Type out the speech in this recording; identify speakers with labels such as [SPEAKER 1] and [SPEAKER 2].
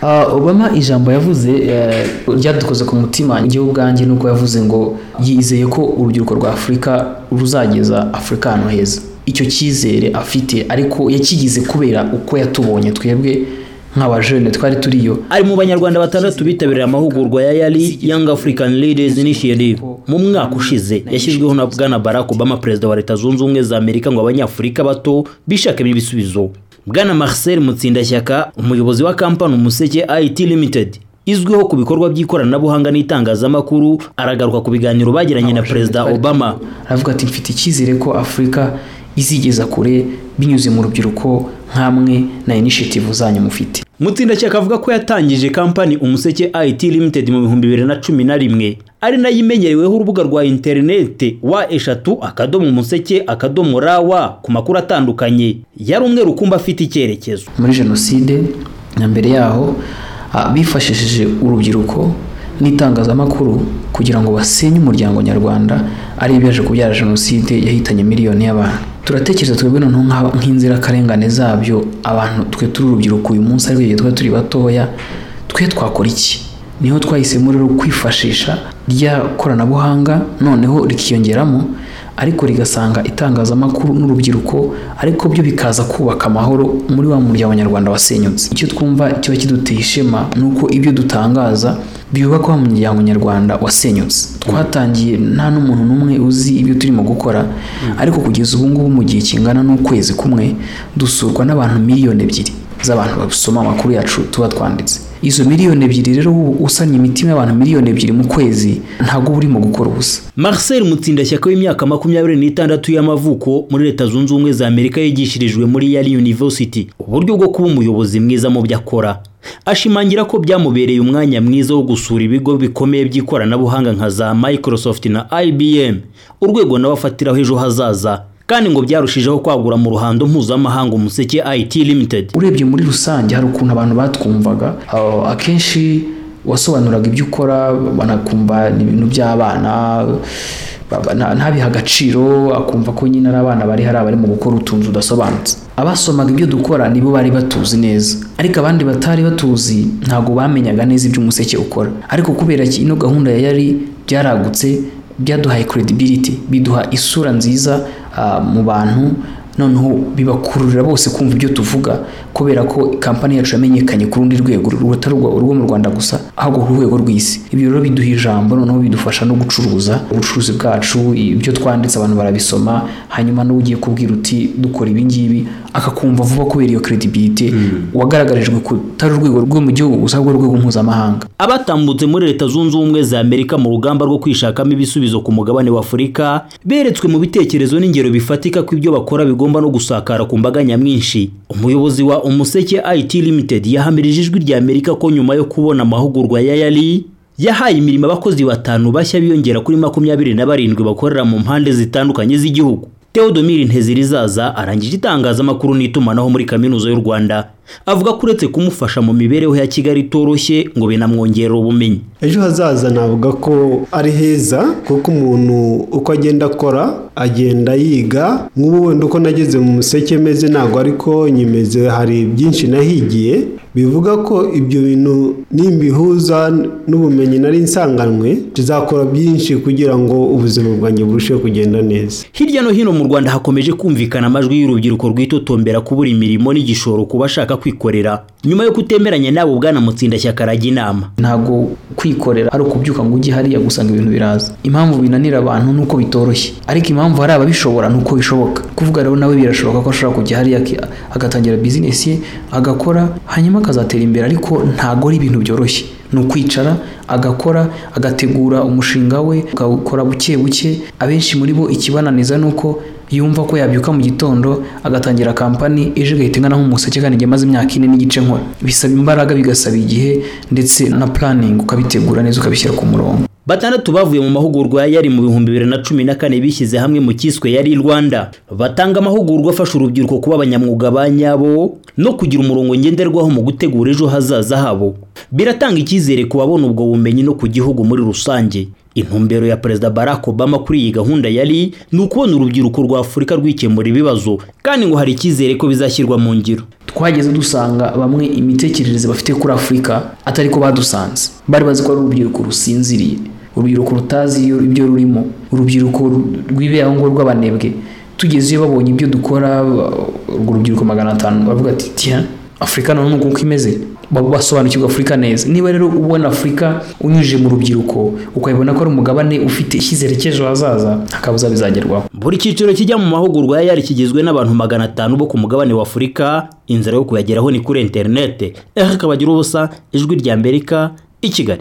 [SPEAKER 1] Uh, Obama ijambo yavuze uh, ryadukoze ku mutima njyewe ubwanjye nuko yavuze ngo yizeye ko urubyiruko rwa Afurika ruzageza Afurika ahantu heza icyo cyizere afite ariko yakigize kubera uko yatubonye twebwe nk'abajene twari turiyo
[SPEAKER 2] ari mu banyarwanda batandatu bitabiriye amahugurwa ya yari young african leaders initiative mu mwaka ushize yashyizweho na bwana barack obama perezida wa leta zunze ubumwe za amerika ngo abanyafurika bato bishakemo ibisubizo bwana marcel mutsindashyaka umuyobozi wa kampani umuseke it limited izwiho ku bikorwa by'ikoranabuhanga n'itangazamakuru aragaruka ku biganiro bagiranye na perezida obama
[SPEAKER 1] aravuga ati mfite icyizere ko afurika izigeza kure binyuze mu rubyiruko nk'amwe na initiative zanyu mufite
[SPEAKER 2] mutsindashyaka avuga ko yatangije kampani umuseke it limited mu bihumbi bibiri na cumi na rimwe ari nayo imenyereweho urubuga rwa interinete wa eshatu akadomo umuseke akadomo rawa ku makuru atandukanye yari umwe rukumba afite icyerekezo
[SPEAKER 1] muri jenoside na mbere yaho ah, bifashishije urubyiruko n'itangazamakuru kugira ngo basenye umuryango nyarwanda ari ibyaje kubyara jenoside yahitanye miliyoni y'abantu turatekereza twebwe noneho nk'aba- nk'inzirakarengane zabyo abantu twe turi urubyiruko uyu munsi ariko igihe tuba turi batoya twe twakora iki niho twahisemo rero kwifashisha rya koranabuhanga noneho rikiyongeramo ariko rigasanga itangazamakuru n'urubyiruko ariko byo bikaza kubaka amahoro muri wa muryango nyarwanda wasenyutse icyo twumva kiba kiduteye ishema ni uko ibyo dutangaza byubaka wa muryango nyarwanda wasenyutse twatangiye nta n'umuntu n'umwe uzi ibyo turimo gukora ariko kugeza ubu ngubu mu gihe kingana n'ukwezi kumwe dusurwa n'abantu miliyoni ebyiri z'abantu basoma amakuru yacu tuba twanditse izo miliyoni ebyiri rero ubu usanye imitima y'abantu miliyoni ebyiri mu kwezi ntabwo uba urimo gukora ubusa
[SPEAKER 2] marcel mutsindashyaka w'imyaka makumyabiri n'itandatu y'amavuko muri leta zunze ubumwe za amerika yigishirijwe muri yari university uburyo bwo kuba umuyobozi mwiza mu byo akora ashimangira ko byamubereye umwanya mwiza wo gusura ibigo bikomeye by'ikoranabuhanga nka za microsoft na ibm urwego nawe afatiraho ejo hazaza kandi ngo byarushijeho kwagura mu ruhando mpuzamahanga umuseke it limited
[SPEAKER 1] urebye muri rusange hari ukuntu abantu batwumvaga aho akenshi wasobanuraga ibyo ukora banakumva ni ibintu by'abana baba- nta- ntabihe agaciro akumva ko nyine ari abana bari hari abari mu gukora utuntu tudasobanutse abasomaga ibyo dukora nibo bari batuzi neza ariko abandi batari batuzi ntabwo bamenyaga neza ibyo umuseke ukora ariko kubera ko ino gahunda ya yari byaragutse byaduhaye credibility biduha isura nziza ah, mu bantu noneho bibakururira bose kumva ibyo tuvuga kubera ko kampani yacu yamenyekanye ku rundi rwego rutari urwa- urwo mu rwanda gusa ahubwo ku rwego rw'isi ibyo rero biduha ijambo noneho bidufasha no gucuruza ubucuruzi bwacu ibyo twanditse abantu barabisoma hanyuma n'ugiye kubwira uti dukora ibi ngibi akakumva vuba kubera iyo credibility wagaragarijwe ku tari urwego rwo mu gihugu gusa ahubwo urwego mpuzamahanga
[SPEAKER 2] abatambutse muri leta zunze ubumwe za amerika mu rugamba rwo kwishakamo ibisubizo ku mugabane wa afurika beretswe mu bitekerezo n'ingero bifatika ko ibyo bakora bigomba no gusakara ku mbaga nyamwinshi umuyobozi wa umuseke it limited yahamirije ijwi rya amerika ko nyuma yo kubona amahugurwa ya yari yahaye imirimo abakozi batanu bashya biyongera kuri makumyabiri na barindwi bakorera mu mpande zitandukanye z'igihugu Theodomir Ntezirizaza arangije itangazamakuru n'itumanaho muri kaminuza y'u Rwanda avuga ko uretse kumufasha mu mibereho ya Kigali itoroshye ngo binamwongerera ubumenyi
[SPEAKER 3] ejo hazaza navuga ko ari heza kuko umuntu uko agenda akora agenda yiga nk'ubu wenda uko nageze mu museke meze ntabwo ariko nyimeze hari byinshi nahigiye bivuga ko ibyo bintu nimbihuza n'ubumenyi nari nsanganwe tuzakora byinshi kugira ngo ubuzima bwanjye burusheho kugenda neza
[SPEAKER 2] Hirya no hino mu Rwanda hakomeje kumvikana amajwi y'urubyiruko rwitotombera kubura imirimo n'igishoro ku bashaka kwikorera nyuma yo kutemeranya n'abo bwana Mutsindashyaka arajya inama
[SPEAKER 1] ntabwo kwikorera ari ukubyuka ngo ujye hariya gusanga ibintu biraza impamvu binanira abantu ni uko bitoroshye ariko impamvu hari ababishobora ni uko bishoboka kuvuga rero nawe birashoboka ko ashobora kujya hariya aki- agatangira bizinesi ye agakora hanyuma akazatera imbere ariko ntabwo ari ibintu byoroshye ni ukwicara agakora agategura umushinga we akawukora buke buke abenshi muri bo ikibananiza ni uko yumva ko yabyuka mu gitondo agatangira kampani ejo igahita ingana nk'umuseke kandi njye maze imyaka ine n'igice nkora bisaba imbaraga bigasaba igihe ndetse na planning ukabitegura neza ukabishyira ku murongo
[SPEAKER 2] Batandatu bavuye mu mahugurwa yari mu bihumbi bibiri na cumi na kane bishyize hamwe mu kiswe yari Rwanda. Batanga amahugurwa afasha urubyiruko kuba abanyamwuga ba nyabo no kugira umurongo ngenderwaho mu gutegura ejo hazaza habo. Biratanga icyizere ku babona ubwo bumenyi no ku gihugu muri rusange. intumbero ya perezida barack obama kuri iyi gahunda yari ni ukubona urubyiruko rwa afurika rwikemura ibibazo kandi ngo hari icyizere ko bizashyirwa mu ngiro
[SPEAKER 1] twageze dusanga bamwe imitekerereze bafite kuri afurika atari ko badusanze bari bazi ko ari urubyiruko rusinziriye urubyiruko rutazi ibyo rurimo urubyiruko rw'ibirango rw'abanebwe tugezeyo babonye ibyo dukora urwo rubyiruko magana atanu bavuga ati tiya afurika none uko imeze basobanukirwa afurika neza niba rero ubona afurika unyujije mu rubyiruko ukabibona ko ari umugabane ufite icyizere cy'ejo hazaza hakabuza bizagerwaho
[SPEAKER 2] buri cyiciro kijya mu mahugurwa ya yari kigizwe n'abantu magana atanu bo ku mugabane wa afurika inzira yo kuyageraho ni kuri interinete rkb ubusa ijwi rya amerika i kigali